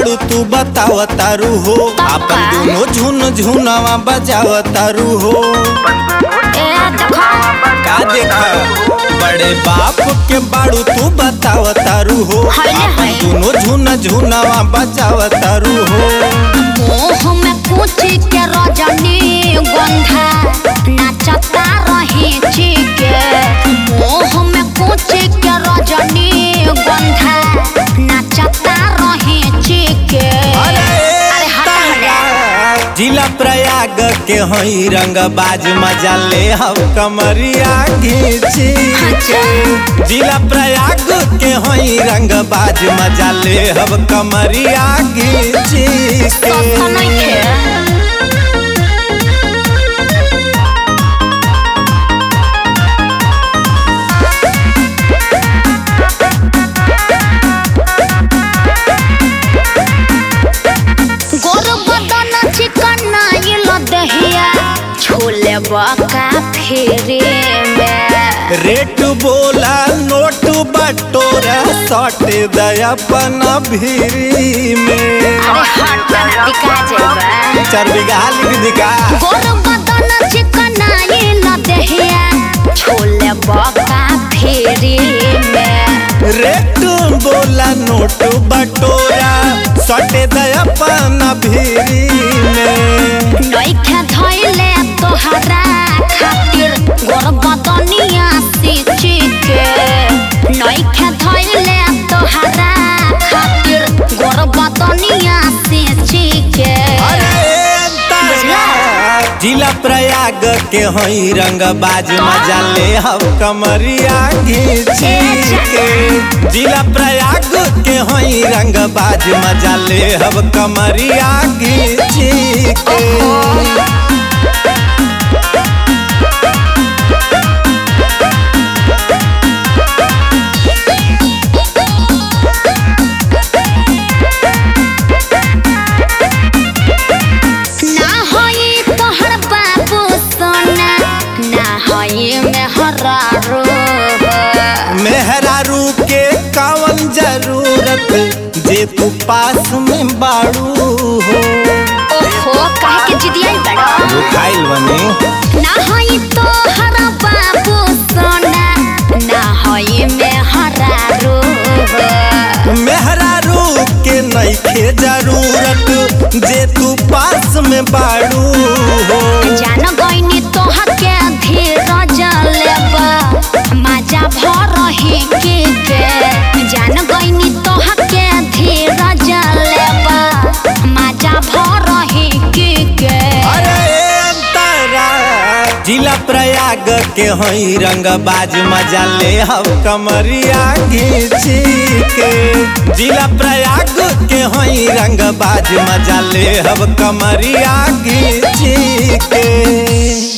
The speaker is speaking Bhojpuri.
बाड़ू तू बताव तारू हो अपन दोनों झुन झुनवा बजाव तारू हो ए देखो का देखा बड़े बाप के बाड़ू तू बताव तारू हो हाय रे अपन हाय। दोनों झुन झुनवा बजाव तारू हो मोह में पूछी के रजनी गंधा नाचता रही चिके मोह में पूछी के रजनी गंधा नाचता रही चिके अरे हटा हटा जिला प्रयाग के हई रंग बाज मजा ले हम कमरिया घीची के जिला प्रयाग के हई रंग बाज मजा ले हम कमरिया घीची के सस्ता नइखे गोर बदन चिकन आइल दहिया छोले बका फेरे में रेट बोला नोट बटोरा सट दयापन भीरी में अरे हट ना दिखा जेबा चार बीघा लिख दिखा गोर बदन चिकन आइल दहिया छोले बका फेरे में रेट बोला नोट बटोरा सटे दयापन भीरी में नइखे धइले तोहरा खातिर गोर बदनिया सिची के नइखे धइले तोहरा खातिर गोर बदनिया सिची के जिला प्रयाग के हई रंग बाज मजा ले हम कमरिया घीची के जिला प्रयाग के हई रंग बाज मजा ले हम कमरिया घीची के ना होई तोहर बाबू सोना ना होई मेहरा रो मेहरारू के कावन जरूरत जे तू पास में बाड़ू हो ओहो काहे के जिदियाई बड़ा खाइल बनी ना होई तोहर बाबू सोना ना होई मेहरा रो मेहरारू के नइखे जरूरत जे तू पास में बाड़ू हो जान गईनी तोहर के धीरज लेबा मजा भर ही के के जान गईनी तोहर के धीरज लेबा मजा भर ही के के अरे अंतरा जिला प्रयाग के हई रंग बाज मजा ले हम कमरिया घीची के जिला प्रयाग के हई रंग बाज मजा ले हम कमरिया घीची के